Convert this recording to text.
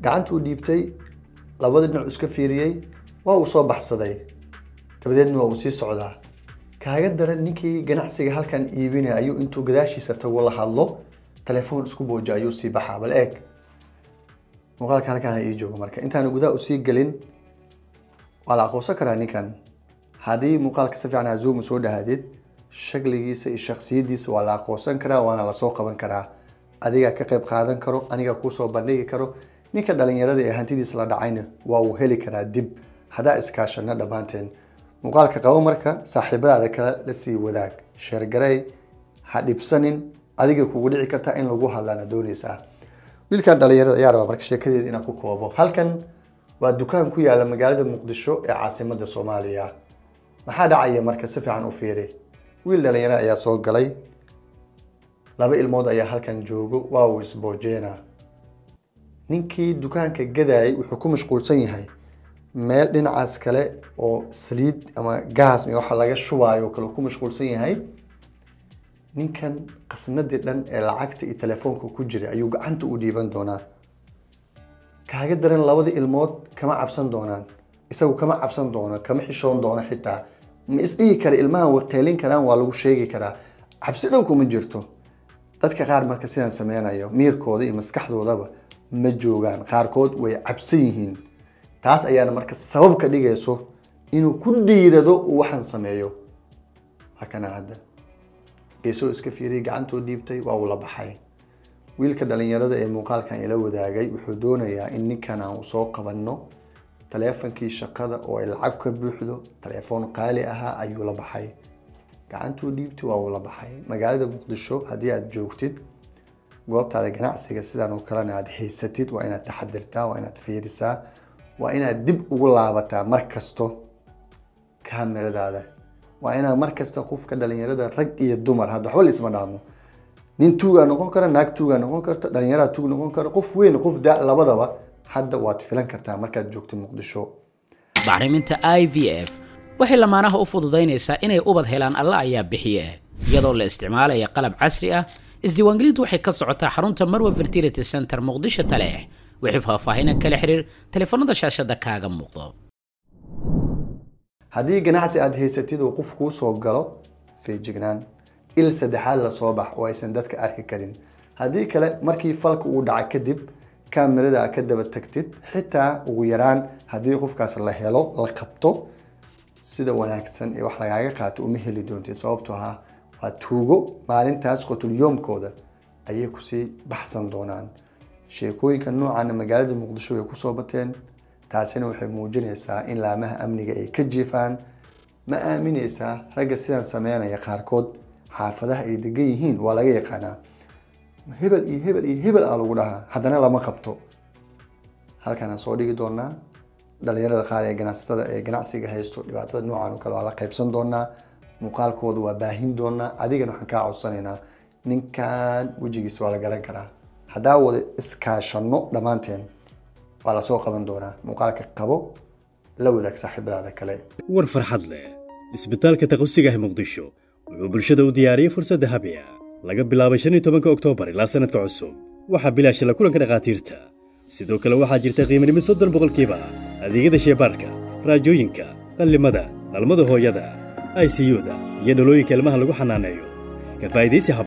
gacantuu dhiibtay labada dhinac iska fiiriyey waa uu soo baxsaday dabadeedna waa uu sii socdaa kaaga daran ninkii ganacsiga halkan iibinaya ayuu intuu gadaashiisa tago la hadlo telefoon isku booja ayuu sii baxaa bal eeg muuqaalka halkaan ha ii joogo marka intaana gudaha usii gelin waa la aqoonsan karaa ninkan haddii muuqaalka si fiican azuum soo dhahaadid shakligiisa iyo shaksiyadiisa waa la aqoonsan karaa waana lasoo qaban karaa adigaa ka qayb qaadan karo aniga kuusoo bandhigi karo ninka dhalinyarada ee hantidiisa la dhacayna waa uu heli karaa dib haddaa iskaashana dhammaanteen muuqaalka qabo marka saaxiibadaada kale lasii wadaag sheergarey ha dhibsanin adiga kugu dhici karta in lagu hadlaana doonaysaa wiilkan dhalinyarada ayaa raba marka sheekadeeda inaan ku koobo halkan waa dukaan ku yaala magaalada muqdisho ee caasimada soomaaliya maxaa dhacaya marka si fiican u fiiri wiil dhalinyaro ayaa soo galay laba ilmood ayaa halkan joogo waa uu isboojeena ninkii dukaanka gadayay wuxuu ku mashquulsan yahay meel dhinacaas kale oo saliid ama gaas iyo waxa laga shubaayo kale ku mashquulsan yahay ninkan qasnadii dhan ee lacagta iyo telefoonka ku jiray ayuu gacanta u dhiiban doonaa kaaga daran labada ilmood kama cabsan doonaan isagu kama cabsan doono kama xishoon doono xitaa ma isdhihi kara ilmahan way qeylin karaan waa lagu sheegi karaa cabsi dhan kuma jirto dadka qaar marka sidaan sameynayo miirkooda iyo maskaxdoodaba ma joogaan qaarkood way cabsan yihiin taas ayaana marka sabab ka dhigayso inuu ku dhiirado uu waxaan sameeyo waa kana hadda geesoo iska fiiriyay gacantoo dhiibtay waa uu la baxay wiilka dhalinyarada ee muuqaalkan ila wadaagay wuxuu doonayaa in ninkan aan usoo qabanno taleefonkii shaqada oo ay lacag ka buuxdo taleefoon qaali ahaa ayuu la baxay gacantuu dhiibtay waa uu la baxay magaalada muqdisho haddii aad joogtid goobtaada ganacsiga sidan oo kalena aad haysatid waa inaad taxadirtaa waa inaad fiirisaa waa inaad dib ugu laabataa mar kasto kaamiradaada waa inaad mar kasta qofka dhalinyarada rag iyo dumar hadda waxba laisma dhaamo nin tuugaa noqon kara naag tuugaa noqon karta dhalinyaraa tuug noqon kara qof weyn qof da labadaba hadda waad filan kartaa markaad joogto muqdisho bacriminta i v f waxay lamaanaha u fududaynaysaa inay ubad helaan alla ayaa bixiye iyadoo la isticmaalaya qalab casri ah isdiiwaangelintu waxay ka socotaa xarunta marwa fertility center muqdisho taleex wixii faahfaahina kala xiriir taleefanada shaashada kaaga muuqdo haddii ganacsi aad haysatid oo qof kuu soo galo feejignaan il saddexaad lasoo bax oo aysan dadka arki karin haddii kale markii falka uu dhaca kadib kaamirada aad ka daba tagtid xitaa ugu yaraan haddii qofkaas la helo la qabto sida wanaagsan ee wax lagaaga qaato uma heli doontid sababtoo ah waa tuugo maalintaas qotulyoomkooda ayay kusii baxsan doonaan sheekooyinka noocaana magaalada muqdisho way kusoo bateen taasina waxay muujinaysaa in laamaha amniga ay ka jiifaan ma aaminaysaa ragga sidaan sameynaya qaarkood xaafadaha ay degan yihiin waa laga yaqaanaa hebel iyo hebel iyo hebel aa lagu dhahaa haddana lama qabto halkaan aan soo dhigi doonaa dhalinyarada qaar ee ganacsatada ee ganacsiga haysto dhibaatada noocan oo kale waa la qaybsan doonaa muuqaalkooda waa baahin doonaa adigana waxaan kaa codsanaynaa ninkan wejigiisa waa la garan karaa haddaa wada iskaashano dhammaanteen waa lasoo qaban doonaa muuqaalka qabo la wadaag saaxiibadaada kale war farxad leh isbitaalka taqosiga ah muqdisho wuxuu bulshada u diyaariyey fursadda habiya laga bilaabay shan iyo tobanka oktoobar ilaa sannadka cusub waxaa bilaasha la kulanka dhakhaatiirta sidoo kale waxaa jirta qiimanimo soddon boqolkiiba adeegyada sheebaarka raajooyinka qallimada dhalmada hooyada i c u-da iyo dhalooyinka ilmaha lagu xanaaneeyo ka faa'idaysi